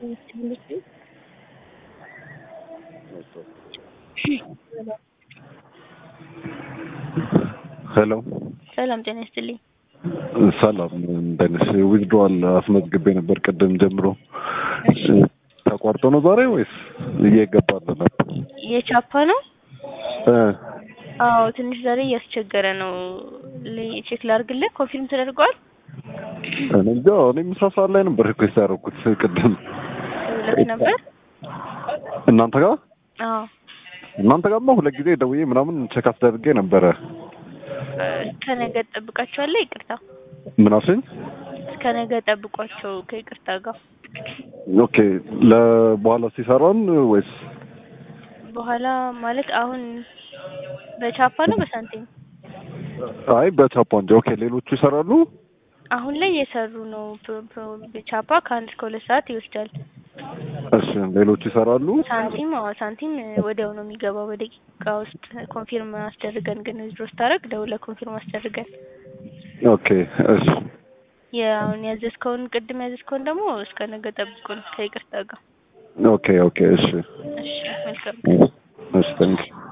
ሄሎ ሰላም ጤና ይስጥልኝ። ሰላም እንደነሽ ዊዝድሮዋል አስመዝግቤ ነበር ቅድም ጀምሮ ተቋርጦ ነው ዛሬ ወይስ እየገባለ ነበር? የቻፓ ነው? እ አዎ ትንሽ ዛሬ እያስቸገረ ነው። ል- ቼክ ላድርግልህ። ኮንፊርም ተደርጓል? እኔ እንጃ እኔ ምሳ ሰዓት ላይ ነበር ሪኩዌስት ያደረኩት ቅድም ሁለት ነበር? እናንተ ጋር አዎ እናንተ ጋርማ ሁለት ጊዜ ደውዬ ምናምን ቼክ አስደርጌ ነበረ። እስከ ነገ ጠብቃቸዋለሁ። ይቅርታ ምን አልሽኝ? እስከ ነገ ጠብቋቸው ከይቅርታ ጋር ኦኬ ለበኋላ ሲሰራን ወይስ በኋላ ማለት አሁን በቻፓ ነው በሳንቲም አይ በቻፓ እንጂ ኦኬ ሌሎቹ ይሰራሉ? አሁን ላይ እየሰሩ ነው። ፕ- ፕ- በቻፓ ከአንድ እስከ ሁለት ሰዓት ይወስዳል። እሺ ሌሎቹ ይሰራሉ? ሳንቲም አዎ ሳንቲም ወዲያው ነው የሚገባው በደቂቃ ውስጥ ኮንፊርም አስደርገን ግን ዊዝድሮ ስታደርግ ደውለህ ኮንፊርም አስደርገን ኦኬ እሺ የአሁን ያዘዝከውን ቅድም ያዘዝከውን ደግሞ እስከ ነገ ጠብቁን ከይቅርታ ጋር ኦኬ ኦኬ እሺ እሺ መልካም እሺ ታንክ